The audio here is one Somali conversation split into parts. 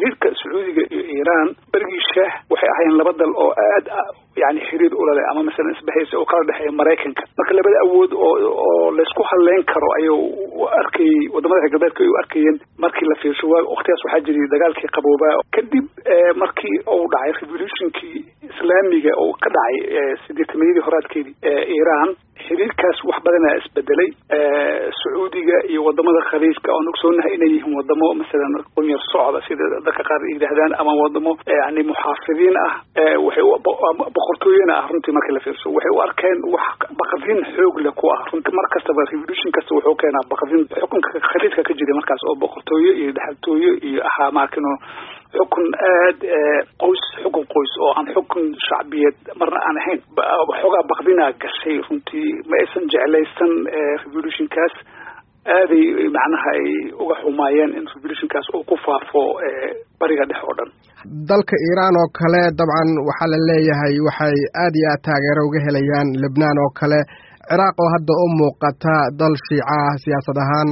xiriirka sacuudiga iyo iiraan berigii shaah waxay ahaayeen laba dal oo aad yani xiriir ulale ama masalan isbahaysa oo kala dhexeeya maraykanka marka labada awood oo oo laysku halleyn karo ayuu u arkayey wadamada reer galbeedka ay u arkayeen markii la fiirsho waa waktigaas waxaa jiray dagaalkii qaboobaa kadib markii uu dhacay revolutionkii islaamiga oo ka dhacay sideetamayadii horaadkeedii iiraan xiriirkaas wax badanaa isbedelay sacuudiga iyo wadamada khaliijka oon ogsoonahay inay yihiin wadamo masalan qunyar socda sida dadka qaar yidhaahdaan ama wadamo yani muxaafidiin ah waxay boqortooyana ah runtii markii la fiirso waxay u arkeen wax baqdin xoog leh ku ah runtii mar kastaba revolution kasta wuxuu keenaa baqdin xukunka khaliijka ka jiray markaas oo boqortooyo iyo dhaxaltooyo iyo ahaa maakino xukun aad qoys xukun qoys oo aan xukun shacbiyeed marna aan ahayn waxoogaa baqdinaa gashay runtii ma aysan jeclaysan revolutionkaas aaday macnaha ay uga xumaayeen in revolutionkaas uu ku faafo bariga dhex oo dhan dalka iiraan oo kale dabcan waxaa la leeyahay waxay aad iyo aad taageero uga helayaan lebnaan oo kale ciraaq oo hadda u muuqata dal shiica ah siyaasad ahaan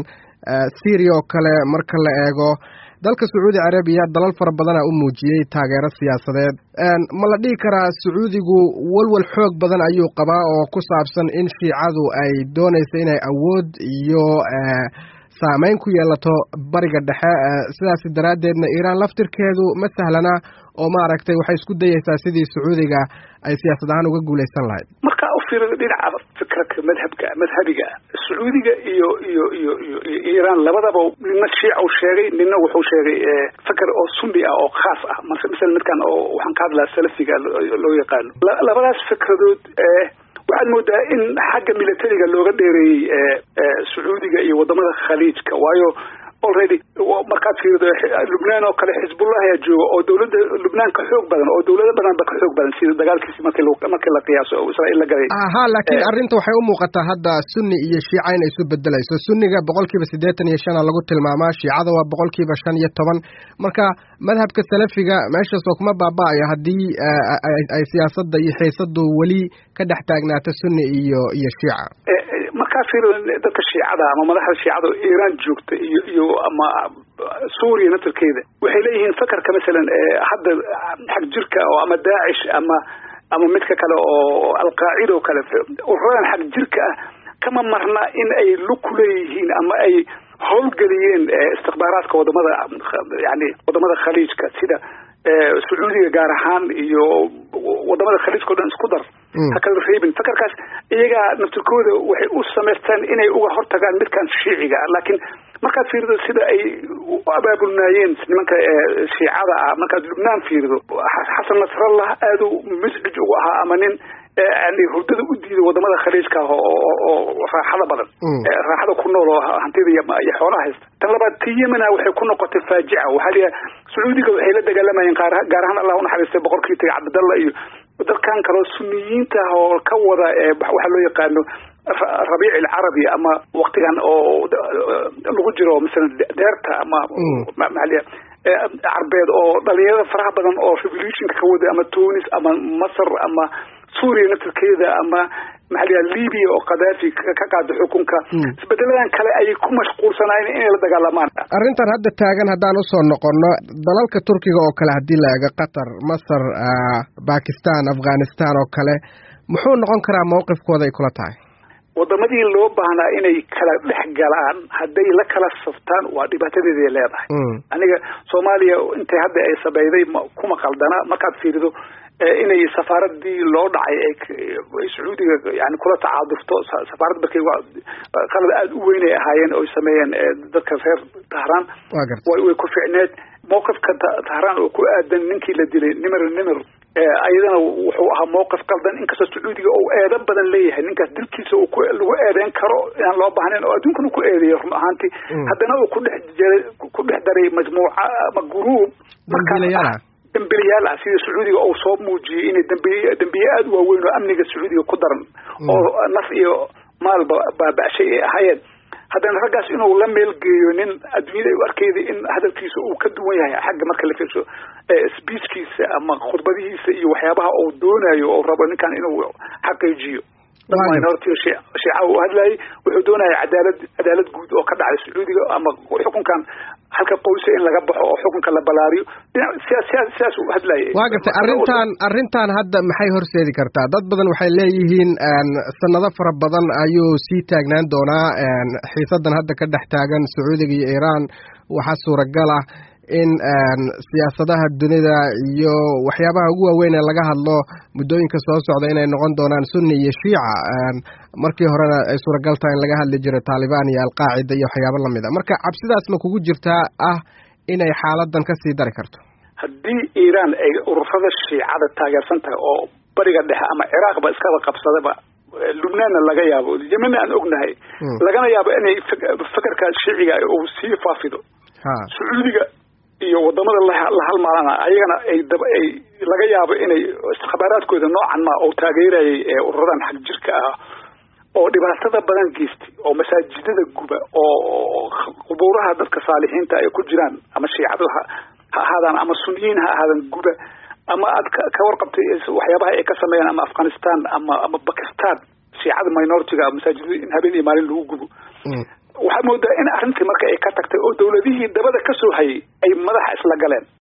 syria oo kale marka la eego dalka sacuudi carabiya dalal fara badana u muujiyey taageero siyaasadeed ma la dhihi karaa sacuudigu walwal xoog badan ayuu qabaa oo ku saabsan in shiicadu ay doonayso inay awood iyo saameyn ku yeelato bariga dhexe sidaas daraaddeedna iiraan laftirkeedu ma sahlana oo maaragtay waxay isku dayeysaa sidii sacuudiga ay siyaasad ahaan uga guulaysan lahayd marka u fiirada dhinaca fikraka madhabka madhabiga sacuudiga iyo iyo iyo iyo iiraan labadaba nina shiica u sheegay nina wuxuu sheegay fikr oo sunni ah oo khaas ah marka misal midkan oo waxaan ka hadlaa salafiga loo yaqaano labadaas fikradood waxaad moodaa in xagga militariga looga dheereeyey sacuudiga iyo wadamada khaliijka waayo already markaad fiirido lubnaan oo kale xisbullah ayaa jooga oo dawladda lubnaan ka xoog badan oo dawlado badan ba ka xoog badan sida dagaalkiisi marki markii la qiyaaso oo israa'iil la galay aha laakiin arrinta waxay u muuqataa hadda sunni iyo shiica inay isu bedelayso sunniga boqolkiiba siddeetan iyo shana lagu tilmaamaa shiicada waa boqolkiiba shan iyo toban marka madhabka salafiga meeshaasoo kuma baaba-ayo haddii ay siyaasadda iyo xiisadu weli ka dhex taagnaato sunni iyo iyo shiica markaa fiirido dadka shiicada ama madaxda shiicada oo iiraan joogta iyo iyo ama suuriya naftarkeeda waxay leeyihiin fakarka masalan hadda xag jirka oo ama daacish ama ama midka kale oo alqaacida oo kale ururadan xag jirka ah kama marna in ay lug ku leeyihiin ama ay howlgeliyeen istikbaaraadka wadamada yani wadamada khaliijka sida sacuudiga gaar ahaan iyo wadamada khaliijka o dhan isku dar ha kala reebin fakarkaas iyagaa naftirkooda waxay u samaystaan inay uga hortagaan midkan shiiciga ah laakiin markaad fiirido sida ay u abaabulnaayeen nimanka shiicada ah markaad lubnaan fiirido xasan nasrallah aada u miscij ugu ahaa ama nin yani hurdada u diiday wadamada khaliijka ah oo raaxada badan raaxada ku nool oo hantida iyo xoolaha haysta tan labaad ti yemena waxay ku noqotay faajica waxaa liya sacuudiga waxay la dagaalamayeen gaar ahaan allah unaxariistay boqorkii tagay cabdidalla iyo dalkan kaleo suniyiinta ah oo ka wada waxaa loo yaqaano rabiic alcarabi ama waktigan oo lagu jiro masalan deerta ama maaliya carbeed oo dhalinyarada faraha badan oo revolutionka ka wada ama tunis ama masar ama suuriya naftirkeeda ama maxaa libiya oo khadaafi ka qaada xukunka isbedeladan kale ayay ku mashquulsanaayeen inay la dagaalamaan arrintan hadda taagan haddaan usoo noqono dalalka turkiga oo kale haddii la eego qatar masar bakistan afghanistan oo kale muxuu noqon karaa mawqifkooda ay kula tahay wadamadii loo baahnaa inay kala dhex galaan hadday la kala saftaan waa dhibaatadeeday leedahay aniga soomaaliya intay hadda ay sabayday kuma qaldana markaad fiirido inay safaaradii loo dhacay ay sacuudiga yani kula tacaadufto safaarad markay qalad aada u weyn ay ahaayeen oy sameeyeen dadka reer tahraan way ku ficneed mawqifka tahraan oo ku aadan ninkii la dilay nimir nimir ayadana wuxuu ahaa mawqif qaldan inkastoo sacuudiga uu eedo badan leeyahay ninkaas dilkiisa lagu eedeyn karo inaan loo baahnayn oo adduunkan uu ku eedeeyay run ahaantii haddana uu ku dhex jiray ku dhex daray majmuuca ama guruub dambilayaal ah sida sacuudiga uu soo muujiyey inay dambiye dambiye aada u waaweyn oo amniga sacuudiga ku daran oo naf iyo maalba baaba-shay ay ahaayeen haddana raggaas inuu la meelgeeyo nin adduunyada ay u arkeyda in hadalkiisa uu ka duwan yahay xagga marka la fiirso speechkiisa ama khudbadihiisa iyo waxyaabaha uu doonayo oo rabo ninkan inuu xaqiijiyo dad minority shiica u hadlayay wuxuu doonaya cadaalad cadaalad guud oo ka dhacday sacuudiga ama xukunkan halka qoysa in laga baxo oo xukunka la balaariyo sidaas u hadlayay waa gartay arrintan arrintan hadda maxay horseedi kartaa dad badan waxay leeyihiin sanado fara badan ayuu sii taagnaan doonaa xiisadan hadda ka dhex taagan sacuudiga iyo iiraan waxaa suuragal ah in siyaasadaha dunida iyo waxyaabaha ugu waaweyn ee laga hadlo muddooyinka soo socda inay noqon doonaan sunni iyo shiica markii horena ay suuragal tahay in laga hadli jiray taalibaan iyo alqaacida iyo waxyaabo lamid a marka cabsidaas ma kugu jirtaa ah inay xaaladan kasii dari karto haddii iiraan ay ururada shiicada taageersan tahay oo bariga dhexe ama ciraaqba iskaba qabsadaba lubnaanna laga yaabo yemenna aan ognahay lagana yaabo inay fekerka shiiciga uu sii faafido sacuudiga iyo wadamada la halmaalana ayagana ay daba ay laga yaabo inay khabaaraadkooda noocan ma oo taageerayay ee ururadan xag jirka ah oo dhibaatada badan geystay oo masaajidada guba oo qubuuraha dadka saalixiinta ay ku jiraan ama shiicadu ha ahaadaan ama suniyiin ha ahaadan guba ama aad ka warqabtay waxyaabaha ay ka sameeyaan ama afghanistan ama ama bakistan shiicada minoritiga masaajidada in habeen iyo maalin lagu gubo waxaa moodaa in arrintii marka ay ka tagtay oo dawladihii dabada ka soo hayay ay madaxa isla galeen